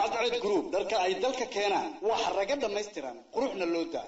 cadceed group dharka ay dalka keenaan wax raga dhammaystiran quruxna loo daa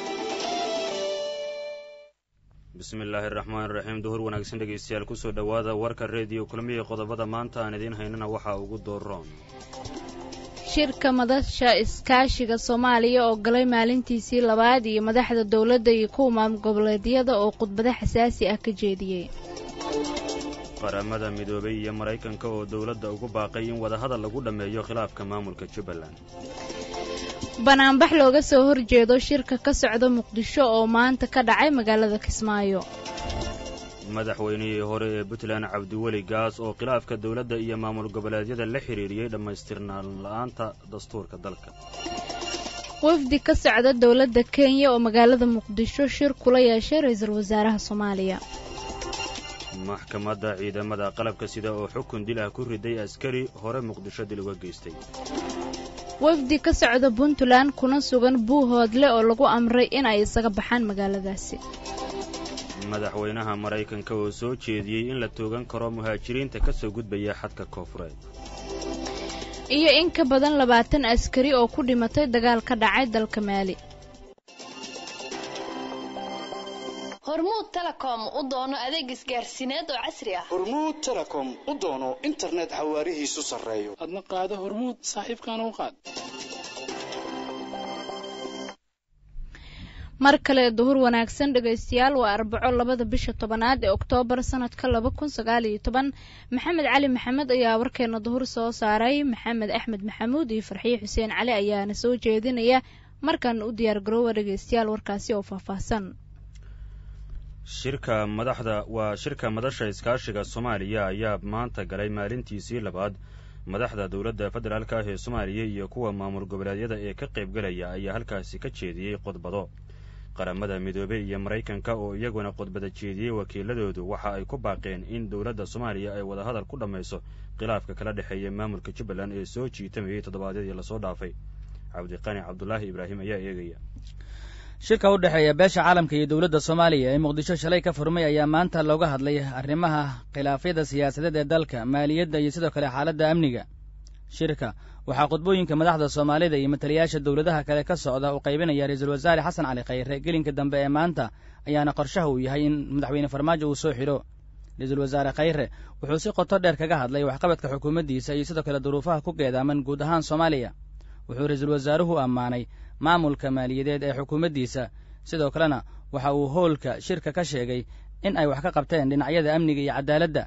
bismi illaahi araxmaan iraxiim duhur wanaagsan dhegaystayaal kusoo dhowaada warka reediyo kulmihii qodobada maanta aan idiin haynana waxaa ugu dooroon shirka madasha iskaashiga soomaaliya oo galay maalintiisii labaad iyo madaxda dowladda iyo kuwa maamul goboleedyada oo khudbado xasaasi ah ka jeediyey qaramada midoobay iyo maraykanka oo dowladda ugu baaqay in wadahadal lagu dhammeeyo khilaafka maamulka jubbaland banaanbax looga soo horjeedo shirka ka socda muqdisho oo maanta ka dhacay magaalada kismaayo madaxweynihii hore ee puntland cabdiweli gaas oo khilaafka dowladda iyo maamul goboleedyada la xidhiiriyey dhammaystirnaan la'aanta dastuurka dalka wafdi ka socda dowladda kenya oo magaalada muqdisho shir kula yeeshay ra-iisul wasaaraha soomaaliya maxkamadda ciidamada qalabka sida oo xukun dil ah ku riday askari hore muqdisho dil uga geystay wafdi ka socda puntland kuna sugan buuhoodle oo lagu amray in ay isaga baxaan magaaladaasi madaxweynaha maraykanka oo soo jeediyey in la toogan karo muhaajiriinta ka soo gudbaya xadka koofureed iyo in ka badan labaatan askari oo ku dhimatay dagaal ka dhacay dalka maali hormuud telecom u doono adeeg isgaarsiineed oo casri ah hormuud telecom u doono internet xawaarihiisu sarreeyo adna qaado hormuud saaxiibkaana u qaad mar kale duhur wanaagsan dhegaystayaal waa arbaco labada bisha tobanaad ee oktoobar sanadka laba kun sagaal iyo toban maxamed cali maxamed ayaa warkeena duhur soo saaray maxamed axmed maxamuud iyo farxiye xuseen cali ayaana soo jeedinaya markan u diyaar garoowa dhegaystayaal warkaasi oo faahfaahsan shirka madaxda waa shirka madasha iskaashiga soomaaliya ayaa maanta galay maalintiisii labaad madaxda dowladda federaalk ah ee soomaaliya iyo kuwa maamul goboleedyada ee ka qaybgalaya ayaa halkaasi ka jeediyey khudbado qaramada midoobey iyo maraykanka oo iyaguna khudbada jeediyey wakiiladoodu waxa ay ku baaqeen in dowladda soomaaliya ay wadahadal ku dhammayso khilaafka kala dhexeeya maamulka jubbaland ee soo jiitamayay toddobaadyadii lasoo dhaafay cabdiqani cabdulaahi ibraahim ayaa eegaya shirka u dhexeeya beesha caalamka iyo dowladda soomaaliya ee muqdisho shalay ka furmay ayaa maanta looga hadlay arrimaha khilaafyada siyaasadeed ee dalka maaliyadda iyo sidoo kale xaaladda amniga shirka waxaa khudbooyinka madaxda soomaalida iyo mataliyaasha dowladaha kale ka socda uu qaybinaya ra-iisul wasaare xasan cali khayre gelinka dambe ee maanta ayaana qorshaha uu yahay in madaxweyne farmaajo uu soo xidho ra-iisul wasaare khayre wuxuu si qoto dheer kaga hadlay waxqabadka xukuumaddiisa iyo sidoo kale duruufaha ku geedaaman guud ahaan soomaaliya wuxuu ra-iisul wasaaruhu ammaanay maamulka maaliyadeed ee xukuumaddiisa sidoo kalena waxa uu howlka shirka ka sheegay in ay wax ka qabteen dhinacyada amniga iyo cadaaladda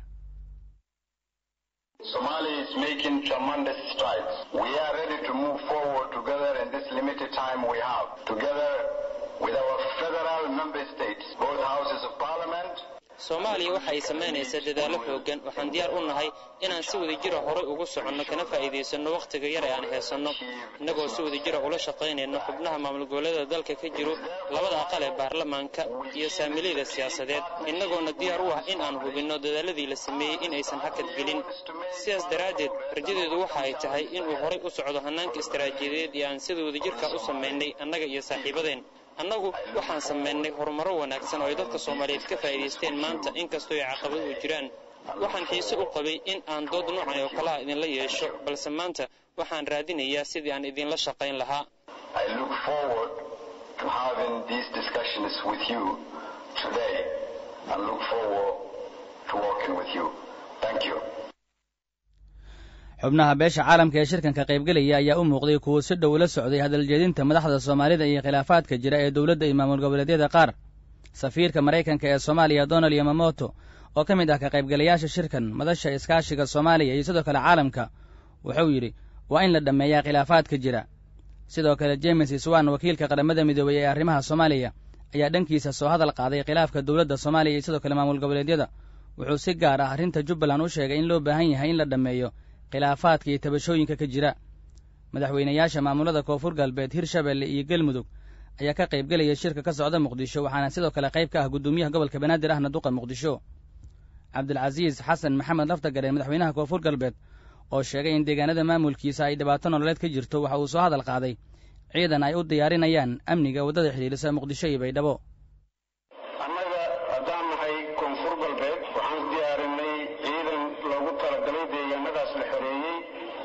soomaaliya waxa ay samaynaysaa dadaallo xooggan waxaan diyaar u nahay inaan si wadajira horay ugu soconno kana faa'iidaysanno wakhtiga yar ee aan haysanno innagoo si wadajira ula shaqaynayno xubnaha maamul goboleeda dalka ka jiro labada aqal ee baarlamaanka iyo saamilayda siyaasadeed innagoona diyaar u ah in aan hubinno dadaalladii la sameeyey in aysan hakad gelin sidaas daraaddeed rajadeedu waxa ay tahay inuu horay u socdo hannaanka istaraatiijiyadeed ee aan sida wadajirka u samaynay annaga iyo saaxiibadeen annagu waxaan samaynay horumaro wanaagsan oo ay dadka soomaaliyeed ka faa'iidaysteen maanta inkastoo ay caqabaduhu jiraan waxaan xiise u qabay in aan dood noocan oo kalaha idinla yeesho balse maanta waxaan raadinayaa sidii aan idinla shaqayn lahaa xubnaha beesha caalamka ee shirkan ka qaybgelaya ayaa u muuqday kuwo si dhow la socday hadaljeedinta madaxda soomaalida iyo khilaafaadka jira ee dowladda iyo maamul goboleedyada qaar safiirka maraykanka ee soomaaliya donald yamamoto oo ka mid ah ka qaybgalayaasha shirkan madasha iskaashiga soomaaliya iyo sidoo kale caalamka wuxuu yidhi waa in la dhammeeyaa khilaafaadka jira sidoo kale james iswan wakiilka qaramada midoobey ee arrimaha soomaaliya ayaa dhankiisa soo hadal qaaday khilaafka dowladda soomaaliya iyo sidoo kale maamul goboleedyada wuxuu si gaar ah arrinta jubbaland u sheegay in loo baahan yahay in la dhammeeyo khilaafaadka iyo tabashooyinka ka jira madaxweynayaasha maamulada koonfur galbeed hirshabelle iyo galmudug ayaa ka qaybgelaya shirka ka socda muqdisho waxaana sidoo kale qayb ka ah guddoomiyaha gobolka banaadir ahna duqa muqdisho cabdilcasiis xasan maxamed laftagareen madaxweynaha koonfur galbeed oo sheegay in deegaanada maamulkiisa ay dhibaato nololeed ka jirto waxa uu soo hadal qaaday ciidan ay u diyaarinayaan amniga waddada xidhiidhisa muqdisho iyo baydhabo annaga haddaan nahay koonfur galbeed waxaan diyaarinay ciidan loogu talagalay deegaanadaas la xoreeyey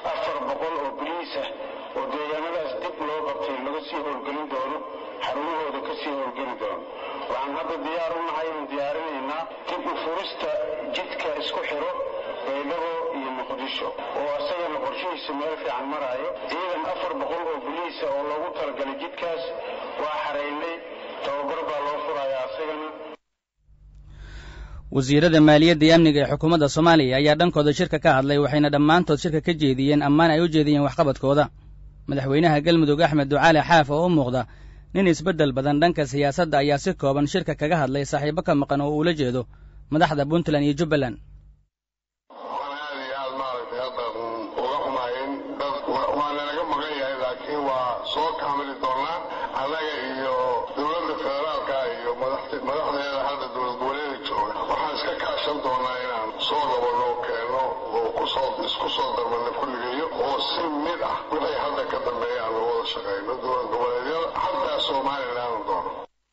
afar boqol oo boliis ah oo deegaanadaas dib loo qabtay laga sii howlgelin doono xarumahooda ka sii howlgeli doono waxaan hadda diyaar u nahay oon diyaarinaynaa dib u furista jidka isku xiro baydhabo iyo muqdisho oo asagana qorshihiisa meel fiican maraayo ciidan afar boqol oo boliisa oo loogu talagalay jidkaas waa xaraynay tababar baa loo furayaa asagana wasiirada maaliyadda iyo amniga ee xukuumadda soomaaliya ayaa dhankooda shirka ka hadlay waxayna dhammaantood shirka ka jeediyeen ammaan ay u jeediyeen waxqabadkooda madaxweynaha galmudug axmed ducaale xaaf oo u muuqda nin isbeddel badan dhanka siyaasadda ayaa si kooban shirka kaga hadlay saaxiibo ka maqan oo uula jeedo madaxda puntland iyo jubbaland waxaan aad iyo aad maaragtay hadda uga xumaayeen dad waa nalaga maqan yahay laakiin waa soo kaamili doonaa annaga iyo dowladda federaalka iyo madaxdeeda hadda dowlad goboleeda jooga waxaan iska kaashan doonaa inaan soo qabano keeno oo kusoo isku soo darmano kulligayo oo si mid ah wixii hadda ka dambeeya aan wada shaqayno dowlad goboleedyada xataa somalilan doono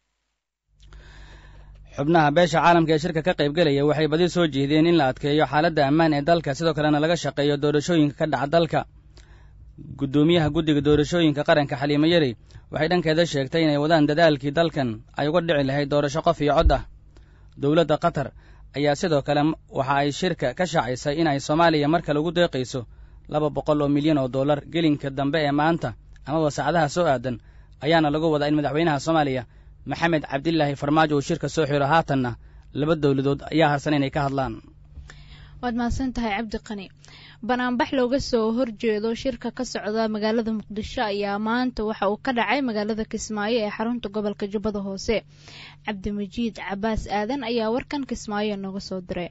xubnaha beesha caalamka ee shirka ka qaybgelaya waxay badi soo jeedeen in la adkeeyo xaaladda ammaan ee dalka sidoo kalena laga shaqeeyo doorashooyinka ka dhaca dalka guddoomiyaha guddiga doorashooyinka qaranka xaliimo yari waxay dhankeeda sheegtay inay wadaan dadaalkii dalkan ay uga dhici lahayd doorasho qof iyo cod ah dowladda qatar ayaa sidoo kale waxa ay shirka ka shaacisay in ay soomaaliya mar kale ugu deeqayso laba boqol oo milyan oo dollar gelinka dambe ee maanta amaba saacadaha soo aadan ayaana lagu wadaa in madaxweynaha soomaaliya maxamed cabdilaahi farmaajo uu shirka soo xiro haatanna laba dowladood ayaa harsan inay ka hadlaan waad mahadsan tahay cabdi qani banaanbax looga soo horjeedo shirka ka socda magaalada muqdisho ayaa maanta waxa uu ka dhacay magaalada kismaayo ee xarunta gobolka jubbada hoose cabdimajiid cabaas aadan ayaa warkan kismaayo nooga soo diray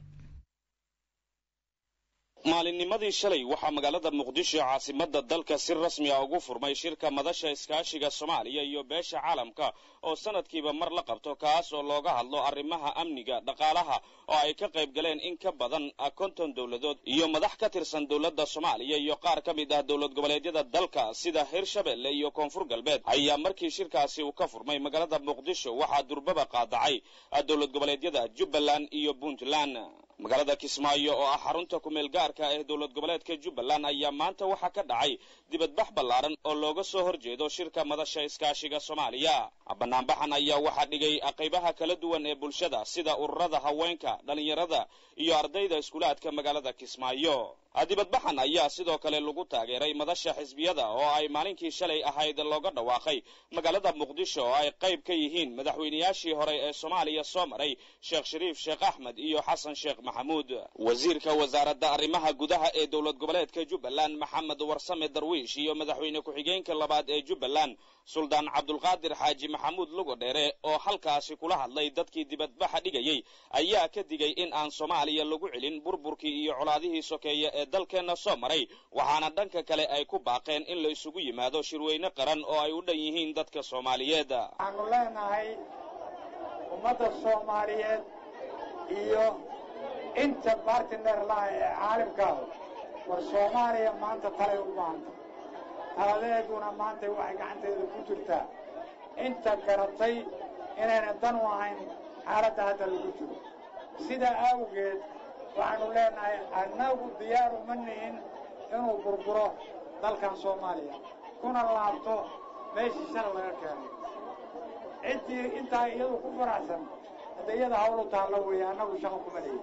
maalinnimadii shalay waxaa magaalada muqdisho caasimadda dalka si rasmi ah ugu furmay shirka madasha iskaashiga soomaaliya iyo beesha caalamka oo sanadkiiba mar la qabto kaas oo looga hadlo arrimaha amniga dhaqaalaha oo ay ka qayb galeen in ka badan konton dowladood iyo madax ka tirsan dowladda soomaaliya iyo qaar ka mid ah dowlad goboleedyada dalka sida hirshabelle iyo koonfur galbeed ayaa markii shirkaasi uu ka furmay magaalada muqdisho waxaa durbaba qaadacay dowlad goboleedyada jubbaland iyo puntland magaalada kismaayo oo ah xarunta kumeel gaarka ee dowlad goboleedka jubbaland ayaa maanta waxaa ka dhacay dibadbax ballaaran oo looga soo horjeedo shirka madasha iskaashiga soomaaliya banaanbaxan ayaa waxaa dhigay qaybaha kala duwan ee bulshada sida ururada haweenka dhallinyarada iyo ardayda iskuulaadka magaalada kismaayo dibadbaxan ayaa sidoo kale lagu taageeray madasha xisbiyada oo ay maalinkii shalay ahayd looga dhawaaqay magaalada muqdisho oo ay qayb ka yihiin madaxweynayaashii hore ee soomaaliya soo maray sheekh shariif sheekh axmed iyo xasan sheekh maxamuud wasiirka wasaaradda arrimaha gudaha ee dowlad goboleedka jubbaland maxamed warsame darwiish iyo madaxweyne ku-xigeenka labaad ee jubbaland suldaan cabdulqaadir xaaji maxamuud lugodheere oo halkaasi kula hadlay dadkii dibadbaxa dhigayey ayaa ka digay in aan soomaaliya lagu celin burburkii iyo colaadihii sokeeye ee dalkeenna soo maray waxaana dhanka kale ay ku baaqeen in la isugu yimaado shirweyne qaran oo ay u dhan yihiin dadka soomaaliyeed waxaanu leenahay ummadda soomaaliyeed iyo inta bartiner laha ee caalimkaahu war soomaaliya maanta talay u baahanta taladeeduna maanta waxay gacanteeda ku jirtaa inta garatay inayna dan u ahayn xaaladda hadda lagu jiro sidaa awgeed waxaanu leenahay annagu diyaar uma nihin inuu burburo dalkan soomaaliya kuna laabto meeshii shala laga keenay ciddii intaa iyadu ku faraxsan hadda iyada hawlu taallo weeye annagu shaqo kuma leeyi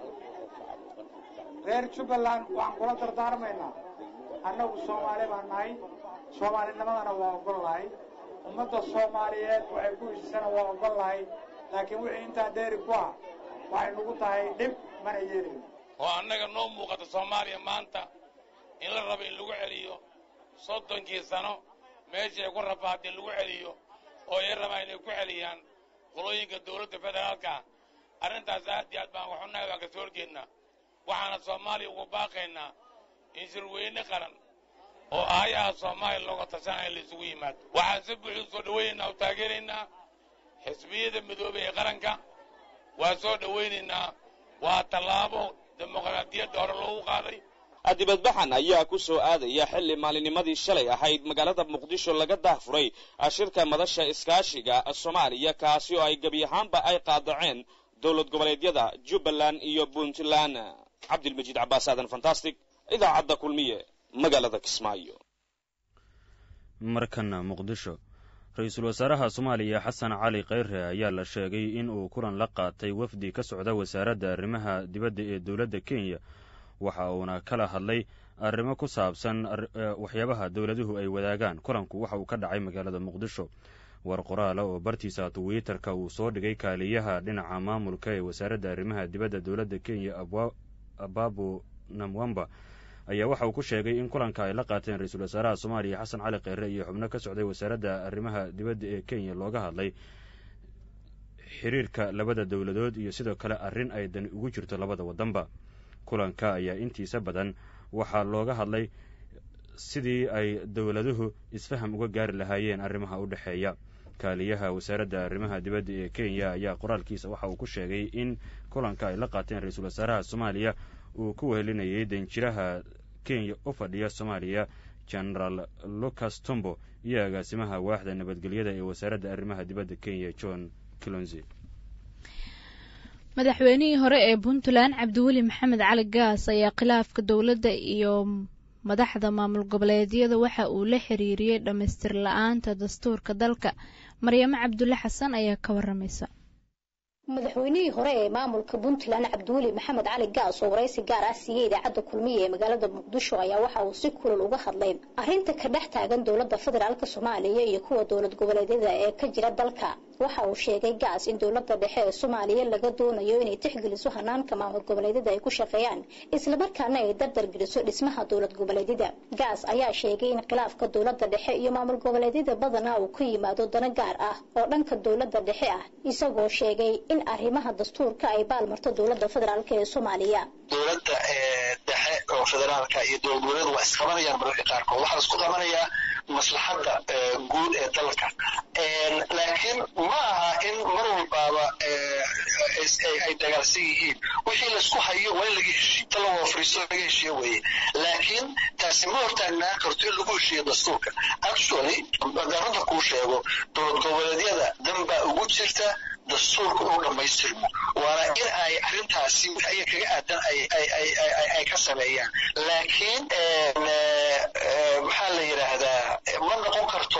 reer jubbaland waxaan kula dardaarmaynaa annagu soomaali baan nahay soomaalinimadana waa ogol nahay ummadda soomaaliyeed waxay ku hesisana waa ogol nahay laakiin wixii intaa dheeri ku ah waxay nagu tahay dhib mana yeelin oo annaga noo muuqata soomaaliya maanta in la rabo in lagu celiyo soddonkii sano meeshii ay ku rafaadeen lagu celiyo oo ay rabaan inay ku celiyaan qolooyinka dawladda federaalka ah arrintaas aad iyo aad baan waxunahay waan kasoo horjeednaa waxaana soomaaliya ugu baaqaynaa in shirweyne qaran oo aayaha soomaaliya looga tashanaya la isugu yimaado waxaan si buuxda soo dhawaynaynaa oo taageeraynaa xisbiyada midoobay ee qaranka waan soo dhawaynaynaa waa tallaabo dimuqraadiyadda hore loogu qaaday dibadbaxan ayaa ku soo aadaya xilli maalinnimadii shalay ahayd magaalada muqdisho laga daahfuray shirka madasha iskaashiga soomaaliya kaasi oo ay gebi ahaanba ay qaadaceen dowlad goboleedyada jubbaland iyo puntland cabdilmajiid cabbaas aadan fantastic idaacadda kulmiye magaalada kismaayo markana muqdisho ra-iisul wasaaraha soomaaliya xasan cali kheyre ayaa la sheegay in uu kulan la qaatay wafdi ka socda wasaaradda arrimaha dibadda ee dowladda kenya waxa uuna kala hadlay arrimo ku saabsan waxyaabaha dowladuhu ay wadaagaan kulanku waxa uu ka dhacay magaalada muqdisho war qoraala oo bartiisa twitter-ka uu soo dhigay kaaliyaha dhinaca maamulka ee wasaaradda arrimaha dibadda dowladda kenya ababu namwamba ayaa waxa uu ku sheegay in kulanka ay la qaateen ra-iisul wasaaraha soomaaliya xasan cali kheyre iyo xubno ka socday wasaaradda arrimaha dibadda ee kenya looga hadlay xiriirka labada dowladood iyo sidoo kale arrin ay dani ugu jirto labada waddanba kulanka ayaa intiisa badan waxaa looga hadlay sidii ay dowladuhu isfaham uga gaari lahaayeen arrimaha u dhexeeya kaaliyaha wasaaradda arrimaha dibadda ee kenya ayaa qoraalkiisa waxa uu ku sheegay in kulanka ay la qaateen ra-iisul wasaaraha soomaaliya uu ku wehelinayay danjiraha kenya u fadhiya soomaaliya genaraal lucas tombo iyo agaasimaha waaxda nabadgelyada ee wasaaradda arrimaha dibadda kenya john kilonzi madaxweynihii hore ee puntland cabdiweli maxamed cali gaas ayaa khilaafka dowladda iyo madaxda maamul goboleedyada waxa uu la xiriiriyey dhammaystir la-aanta dastuurka dalka maryamo cabdulle xasan ayaa ka waramaysa madaxweynihii hore ee maamulka puntland cabdiweli maxamed cali gaas oo waraysi gaar ah siiyey idaacadda kulmiya ee magaalada muqdisho ayaa waxa uu si kulul uga hadlay arrinta ka dhex taagan dowladda federaalka soomaaliya iyo kuwa dowlad goboleedyada ee ka jira dalka waxa uu sheegay gaas in dowladda dhexe ee soomaaliya laga doonayo inay tixgeliso hanaanka maamul goboleedyada ay ku shaqeeyaan islamarkaana ay dardar geliso dhismaha dowlad goboleedyada gaas ayaa sheegay in khilaafka dowladda dhexe iyo maamul goboleedyada badanaa uu ka yimaado dano gaar ah oo dhanka dowladda dhexe ah isagoo sheegay in arrimaha dastuurka ay baalmarto dowladda federaalk ee soomaaliya dowladda dhexe oo federaalka iyo dowlad goboleedu waa isqabanayaan mararka qaarkood waxaa laisku qabanayaa maslaxadda guud ee dalka laakiin ma aha in mar walbaaba ay dagaalsan yihiin wixii laisku hayo waa in laga heshiyo ta laga fariisto laga heshiyo weeye laakiin taasi ma hortaagnaan karto in lagu heshiiyo dastuurka actually runta kuu sheego dowlad goboleedyada dan baa ugu jirta dastuurka inuu dhammaystirmo waana in ay arrintaasi aya kaga aadan ay ka sameeyaan laakiin maxaa la yidhaahdaa ma noqon karto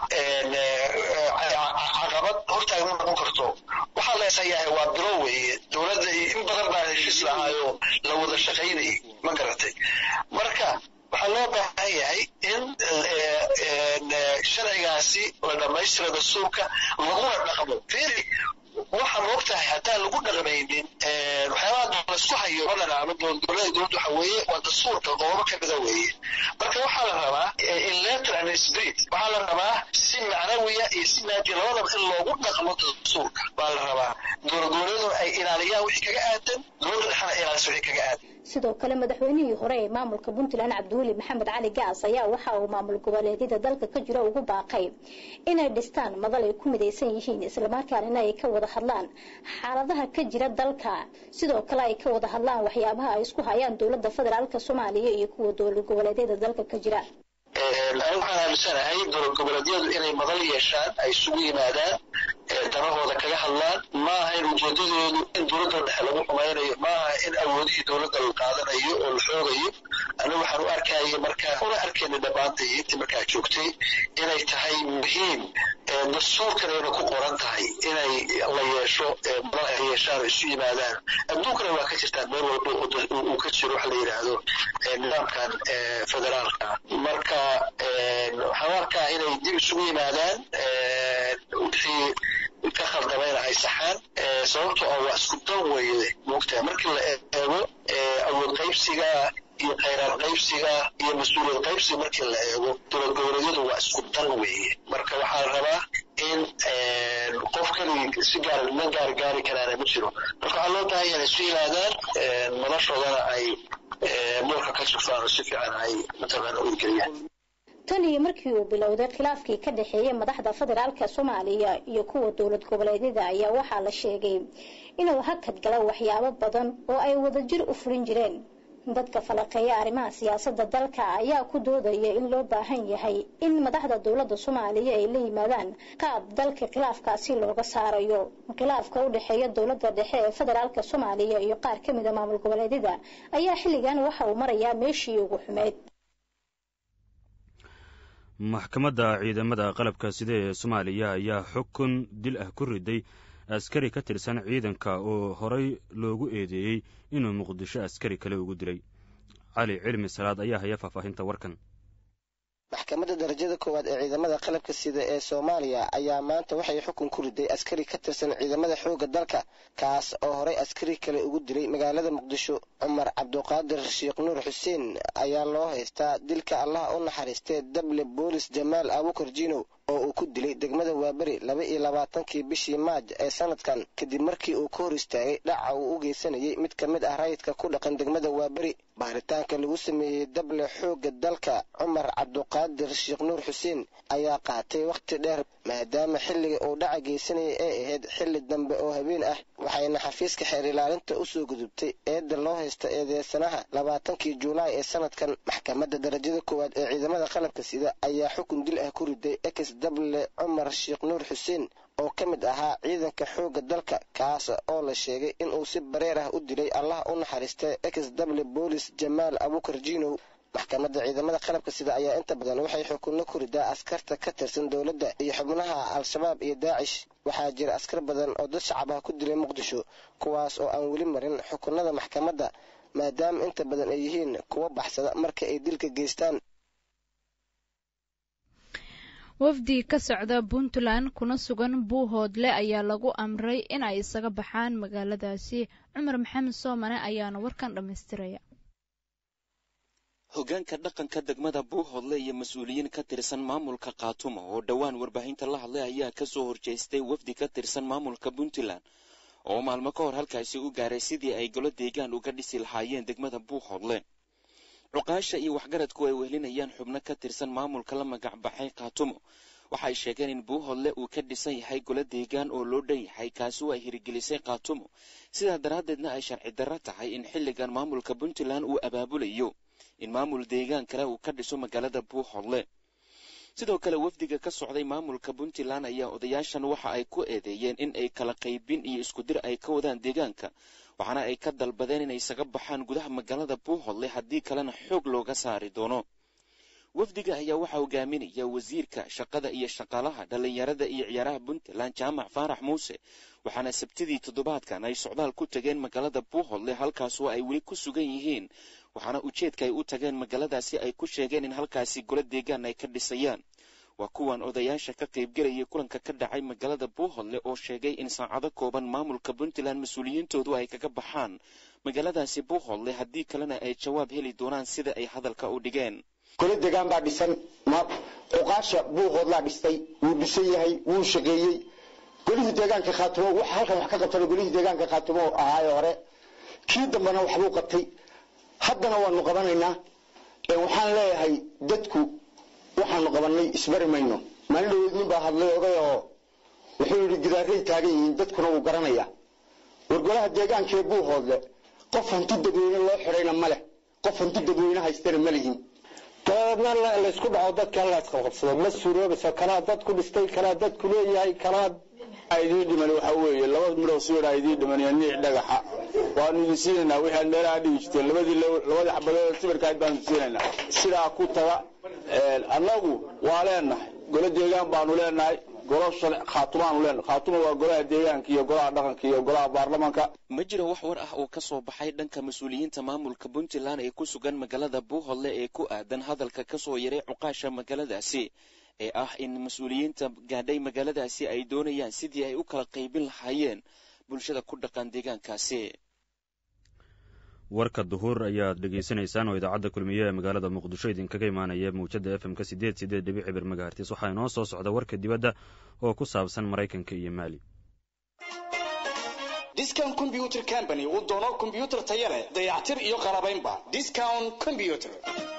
caqabad hortaaga ma noqon karto waxaa la esayahay waa bilo weeye dowladda in badan baa heshiis lahaayo la wada shaqaynayay ma garatay marka waxaa loo baahan yahay in sharcigaasi la dhammaystira dastuurka laguna dhaqmo firi waxaan og tahay haddaan lagu dhaqmaynin waxyaabaha laisku hayo badan ama dowladda dowladda waxa weeye waa dastuurka qoobo ka mida weeye marka waxaa la rabaa in letter and spirit waxaa la rabaa si macnawiya iyo si maadiya labadaba in loogu dhaqmo dastuurka baa la rabaa dowlad goboleedu ay ilaaliyaan wixii kaga aadan dowladda dhexna ilaaliso wixii kaga aadan sidoo kale madaxweynihii hore ee maamulka puntland cabdiweli maxamed cali gaas ayaa waxa uu maamul goboleedyada dalka ka jira ugu baaqay inay dhistaan madal ay ku midaysan yihiin islamarkaanina ay ka wada hadlaan xaaladaha ka jira dalka sidoo kale ay ka wada hadlaan waxyaabaha ay isku hayaan dowladda federaalka soomaaliya iyo kuwa dowlad goboleedyada dalka ka jira anigu waxaan aaminsanahay dowlad goboleedyadu inay madal yeeshaan ay isugu yimaadaan danahooda kaga hadlaan ma aha in ujeedadoodu in dowladda dhexe lagu xumaynayo ma aha in awoodihii dowladda la qaadanayo oo la xoogayo anigu waxaan u arkaya markaa una arkayna dhammaantay intii markaa joogtay inay tahay muhiim dastuurkana inay ku qoran tahay inay la yeesho madal ay yeeshaan oo isu yimaadaan adduunkana waa ka jirtaan meel walba uu ka jiro waxa la yidhaahdo nidaamkan federaalka marka waxaan u arkaa inay dib isugu yimaadaan wixii ka khaldamayna ay saxaan sababto oo waa isku dan weeye moogtahay markii la eego awood qaybsiga iyo khayraad qaybsiga iyo mas-uuliyad qaybsiga markii la eego dowlad goboleedyadu waa isku dan weeye marka waxaa la rabaa in qof keligii si gaar ma gaar gaari karaana ma jiro marka waxaa loo baahan yahay isu yimaadaan madashoodana ay muurka ka sufaan oo si fiican ay mataqaana u hirgeliyaan tan iyo markii uu bilowday khilaafkii ka dhexeeyay madaxda federaalka soomaaliya iyo kuwa dowlad goboleedyada ayaa waxaa la sheegay inuu hakad gala waxyaabo badan oo ay wadajir u fulin jireen dadka falaqeeya arrimaha siyaasadda dalka ayaa ku doodaya in loo baahan yahay in madaxda dowladda soomaaliya ay la yimaadaan qaab dalka khilaafkaasi looga saarayo khilaafka u dhexeeya dowladda dhexe ee federaalka soomaaliya iyo qaar ka mida maamul goboleedyada ayaa xilligan waxa uu marayaa meeshii ugu xumeyd maxkamadda ciidamada qalabka sida ee soomaaliya ayaa xukun dil ah ku riday askari ka tirsan ciidanka oo horay loogu eedeeyey inuu muqdisho askari kale ugu dilay cali cilmi salaad ayaa haya faahfaahinta warkan maxkamadda darajada koowaad ee ciidamada qalabka sida ee soomaaliya ayaa maanta waxay xukun ku riday askari ka tirsan ciidamada xoogga dalka kaas oo horay askari kale ugu dilay magaalada muqdisho cumar cabduqaadir sheekh nuur xuseen ayaa loo haystaa dilka allah u naxariistee dable boolis jamaal abukar jinow oo uu ku dilay degmada waaberi laba iyo labaatankii bishii maaj ee sanadkan kadib markii uu ka hor istaagay dhaca uu u geysanayay mid ka mid ah rayidka ku dhaqan degmada waaberi baaritaanka lagu sameeyey dable xoogga dalka cumar cabduqaadir sheekh nuur xuseen ayaa qaatay wakhti dheer maadaama xilliga uu dhaca geysanayay ay ahayd xilli dambe oo habeen ah waxayna xafiiska xeer ilaalinta usoo gudubtay eedda loo haysta eedeysanaha labaatankii juulaay ee sanadkan maxkamadda darajada koowaad ee ciidamada qalabka sida ayaa xukun dil ah ku riday ex dable cumar sheekh nuur xuseen oo ka mid ahaa ciidanka xoogga dalka kaas oo la sheegay inuu si bareer ah u dilay allah u naxariistay ex dable boolis jamaal abukar jinow maxkamadda ciidamada qalabka sida ayaa inta badan waxay xukunno ku ridaa askarta ka tirsan dowladda iyo xubnaha al-shabaab iyo daacish waxaa jira askar badan oo dad shacab ah ku dilay muqdisho kuwaas oo aan weli marin xukunada maxkamadda maadaama inta badan ay yihiin kuwa baxsada marka ay dilka geystaan wafdi ka socda puntland kuna sugan buuhoodle ayaa lagu amray in ay isaga baxaan magaaladaasi cumar maxamed soomane ayaana warkan dhammaystiraya hoggaanka dhaqanka degmada buuhoodle iyo mas-uuliyiin ka tirsan maamulka khaatumo oo dhowaan warbaahinta la hadlay ayaa ka soo horjeestay wafdi ka tirsan maamulka puntland oo maalmo ka hor halkaasi u gaaray sidii ay golo deegaan uga dhisi lahaayeen degmada buuhoodle cuqaasha iyo waxgaradku ay wehelinayaan xubno ka tirsan maamulka la magac baxay khaatumo waxay sheegeen in buuhoodle uu ka dhisan yahay golo deegaan oo loo dhan yahay kaasi oo ay hirigelisay khaatumo sidaa daraaddeedna ay sharci darro tahay in xilligan maamulka puntland uu abaabulayo in maamul deegaan kale uu ka dhiso magaalada buuhoodle sidoo kale wafdiga ka socday maamulka puntland ayaa odayaashan waxa ay ku eedeeyeen in ay kala qaybin iyo iskudir ay ka wadaan deegaanka waxaana ay ka dalbadeen inay isaga baxaan gudaha magaalada buuhoodle haddii kalena xoog looga saari doono wafdiga ayaa waxaa hogaaminaya wasiirka shaqada iyo shaqaalaha dhallinyarada iyo ciyaaraha puntland jaamac faarax muuse waxaana sabtidii toddobaadkan ay socdaal ku tageen magaalada buuhoodle halkaasoo ay weli ku sugan yihiin waxaana ujeedka ay u tageen magaaladaasi ay ku sheegeen in halkaasi golo deegaan ay ka dhisayaan waa kuwan odayaasha ka qaybgelayay kulanka ka dhacay magaalada buuhoodle oo sheegay in saacado kooban maamulka puntland mas-uuliyiintoodu ay kaga baxaan magaaladaasi buuhoodle haddii kalena ay jawaab heli doonaan sida ay hadalka u dhigeen golo deegaan baa dhisan cuqaasha buuhoodlaa dhistay wuu dhisan yahay wuu shaqeeyey golihii deegaanka khaatumo waxa halkan wax ka qabtana golihii deegaanka khaatumo ahaayo hore kii dambena waxbuu qabtay haddana waanu qabanaynaa waxaan leeyahay dadku waxaanu qabanay isbari mayno maalin dhaweyd nin baa hadlay oday oo wuxuu yidhi gidaaray taagan yihiin dadkuna wuu garanaya wargolaha deegaankee buuhoodle qof hanti dadweyne loo xidhayna ma leh qof hanti dadweyne haystana ma lihin dabeedna laysku dhaco dadka la isqabqabsado ma suroobayso kanaa dad ku dhistay kanaa dad ku leeyahay kanaa idii dhiman waxa weeye laba midhow siwira idii dhiman iyo niic dhagaxa waanu idin siinaynaa wixii aad meelaha dhigi jirteen labadii labadii xabadood sawirkaad baanu siinaynaa sidaa ku taga annagu waa leenahay golo deegaan baanu leenahay golo khaatumaanu leenahay khaatuma waa golaha deegaanka iyo golaha dhaqanka iyo golaha baarlamaanka ma jiro wax war ah oo ka soo baxay dhanka mas-uuliyiinta maamulka puntland ee ku sugan magaalada buuhoodle ee ku aadan hadalka ka soo yaray cuqaasha magaaladaasi ee ah in mas-uuliyiinta gaadhay magaaladaasi ay doonayaan sidii ay u kala qaybin lahaayeen bulshada ku dhaqan deegaankaasi warka duhur ayaad dhegaysanaysaan oo idaacadda kulmiye ee magaalada muqdisho idinkaga imaanaya mawjadda f m-ka sideed sideed dhibic cibir magahartis waxaa inoo soo socda warka dibadda oo ku saabsan maraykanka iyo maali discount combyuter company uu doono kombyuutar taya leh dayactir iyo qalabaynba discount combyuter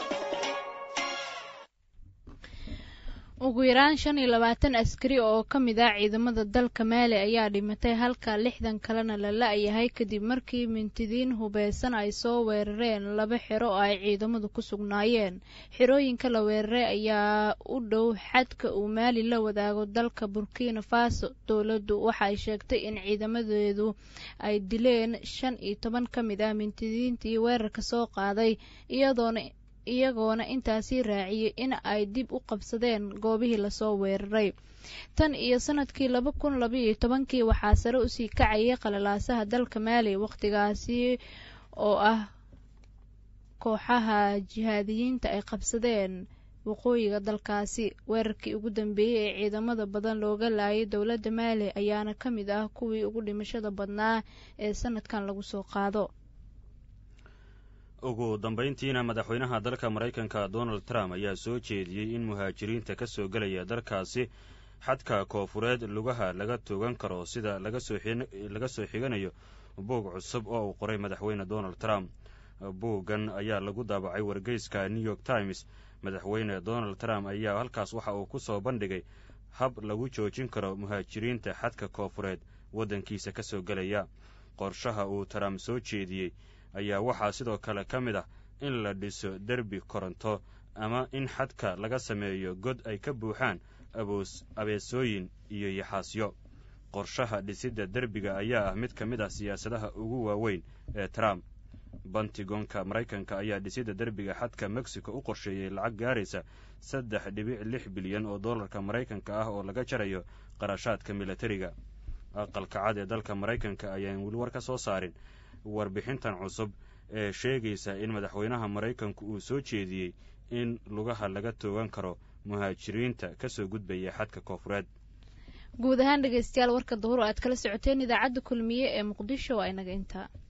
ugu yaraan shan iyo labaatan askari oo ka mid ah ciidamada dalka maali ayaa dhimatay halka lixdan kalena la la-yahay kadib markii mintidiin hubeysan ay soo weerareen laba xero oo ay ciidamadu ku sugnaayeen xerooyinka la weeraray ayaa u dhow xadka uu maali la wadaago dalka burkina faso dowladdu waxa ay sheegtay in ciidamadeedu ay dileen shan iyo toban ka mid ah mintidiintii weerarka soo qaaday iyadoona iyagoona intaasii raaciyey in ay dib u qabsadeen goobihii lasoo weeraray tan iyo sanadkii laba kun labaiyo tobankii waxaa sare usii kacayay qalalaasaha dalka maali wakhtigaasi oo ah kooxaha jihaadiyiinta ay qabsadeen waqooyiga dalkaasi weerarkii ugu dambeeyey ee ciidamada badan looga laayay dowladda maali ayaana ka mid ah kuwii ugu dhimashada badnaa ee sanadkan lagu soo qaado ugu dambayntiina madaxweynaha dalka maraykanka donald trump ayaa soo jeediyey in muhaajiriinta ka soo gelaya dalkaasi xadka koofureed lugaha laga toogan karo sida laga soo xiganayo buug cusub oo uu qoray madaxweyne donald trump buuggan ayaa lagu daabacay wargeyska new york times madaxweyne donald trump ayaa halkaas waxa uu ku soo bandhigay hab lagu joojin karo muhaajiriinta xadka koofureed waddankiisa ka soo gelaya qorshaha uu trump soo jeediyey ayaa waxaa sidoo kale ka mid ah in la dhiso derbi koronto ama in xadka laga sameeyo god ay ka buuxaan aboos abeesooyin iyo yaxaasyo qorshaha dhisidda derbiga ayaa ah mid ka mid ah siyaasadaha ugu waaweyn ee trump bantigoonka maraykanka ayaa dhisidda derbiga xadka mexico u qorsheeyey lacag gaaraysa saddex dhibic lix bilyan oo dollarka maraykanka ah oo laga jarayo qarashaadka milatariga aqalka cad ee dalka maraykanka ayaan weli war ka soo saarin warbixintan cusub ee sheegaysa in madaxweynaha maraykanku uu soo jeediyey in lugaha laga toogan karo muhaajiriinta ka soo gudbaya xadka koofureed guud ahaan dhegeystayaal warka duhur oo aad kala socoteen idaacadda kulmiye ee muqdisho waa inaga intaa